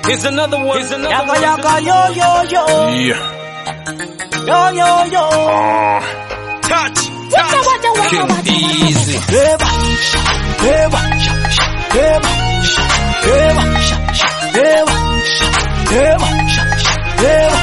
Here's another one. Here's another Yaka one. yaka yo yo yo Yeah. yo yo yo. Uh, touch. Waka waka waka King waka. Easy. Eva, Eva, Eva, Eva, Eva, Eva, Eva.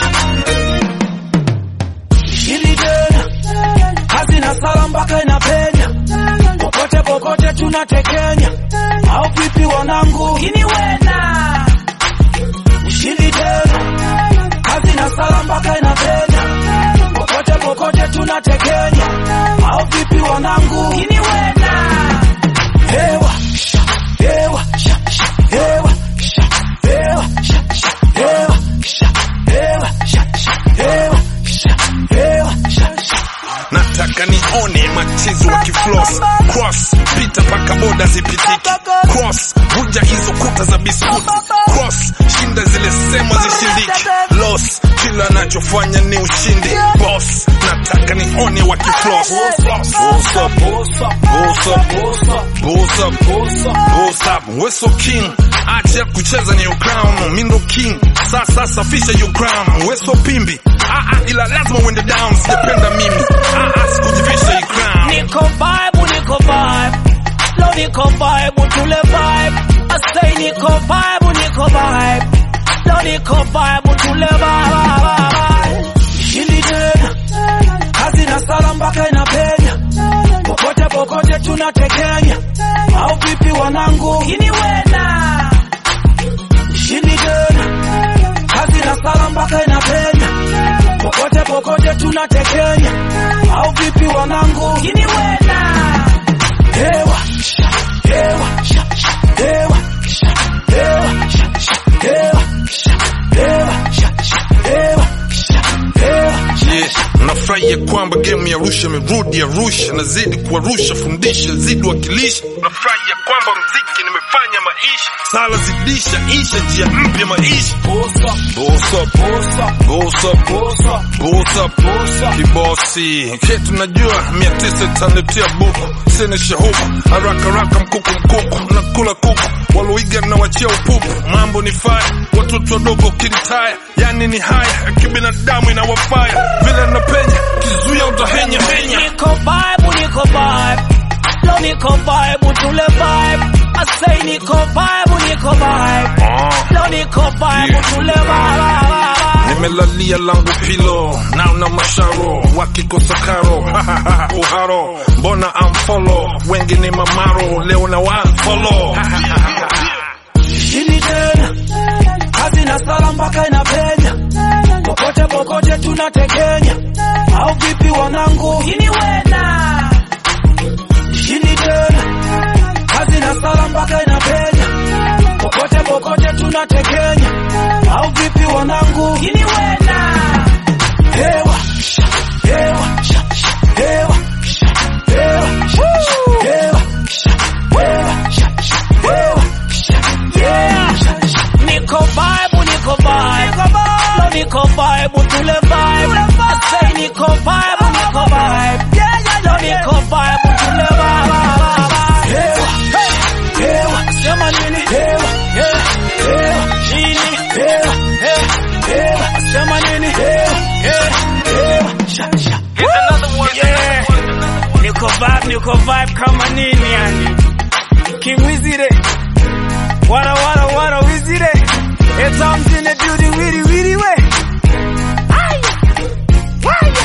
Hili tena kazi na sala mpaka inapenya popote popote tunatekenya au vipi wanangu ini wena ushindi tena kazi na sala mpaka inapenya popote popote tunatekenya au vipi wanangu ini wena hewa sha, hewa sha, sha, hewa sha, hewa sha, sha, hewa sha, hewa sha, sha, hewa sha, hewa sha, sha. nataka nione machizi wa kiflos cross pita paka boda zipitiki cross vunja hizo kuta za biskuti cross shinda zile sema zishindiki los kila anachofanya ni ushindi boss nataka nione wa kiflos Boss up, boss up, boss up, boss up, boss up. We're so king acha kucheza ni your crown mindo king sasa safisha your crown We're so pimbi ah, ah, ila lazima uende down sijapenda mimi ah, ah, sikujivisha hii crown Niko vibe, niko vibe. Lo niko vibe, tule vibe. I say niko vibe, niko vibe. Lo niko vibe, tule vibe. Hili tena. Kazi na sala mpaka inapenya. Popote popote tunatekenya. Au vipi wanangu? Ini wena. Hili tena. Kazi na sala mpaka inapenya. Popote popote tunatekenya. Au vipi wanangu? Ini wena. Hewa, sha, hewa, sha, sha, hewa, sha, hewa, sha, sha, hewa, sha, hewa, sha, sha, hewa, sha, hewa, sha, Yeah, nafurahia kwamba game ya Arusha imerudi Arusha, nazidi kuwarusha, fundisha, zidi wakilisha. Nafurahia kwamba mziki nimefanya maisha, sala zidisha, isha njia mpya maisha. Boss up, boss up, boss up, boss up, boss up, kibosi ketu najua mia tisa itanitia buku, sina shahuku, haraka haraka mkuku mkuku, nakula kuku, waloiga na wachia upupu, mambo ni faya, watoto wadogo kinitaya, yani ni haya, kibinadamu inawafaya, vile napenya, kizuia utahenya henya. Niko vibe, niko vibe. Lo niko vibe, tule vibe. I say niko vibe, niko vibe. Ah. Lo niko vibe, Yeah. tule vibe. nimelalia langu pilo nao na masharo wakikosa karo uharo mbona amfolo wengi ni mamaro leo na wafolo Hili tena. Kazi na sala mpaka inapenya. Popote popote tunatekenya. Au vipi wanangu? Ini wena. Hili tena. Kazi na sala mpaka inapenya. Popote popote tunatekenya. Au vipi wanangu? Ini wena. Hewa, sha, hewa, sha, sha, hewa, sha, hewa, sha, sha, hewa, sha, hewa, sha, sha, hewa, sha, yeah. sha, sha. Niko vibe, niko vibe. Lo niko vibe, tule vibe. I say niko vibe, niko vibe. Lo niko vibe, tule vibe. Hewa, hewa, sema nini? Hewa, hewa, nini? Hewa, hewa, sema nini? Hewa, hewa, sha, sha. Here's another one. Yeah. Niko vibe, niko vibe kama nini yani. King Wizire. Wara wara wara Wizire. It's arms in the building, witty witty way. Aya. Aya.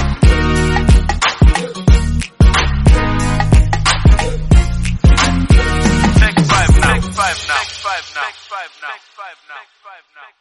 Take five now. Take five now. Take five now. Take five now. Take five now.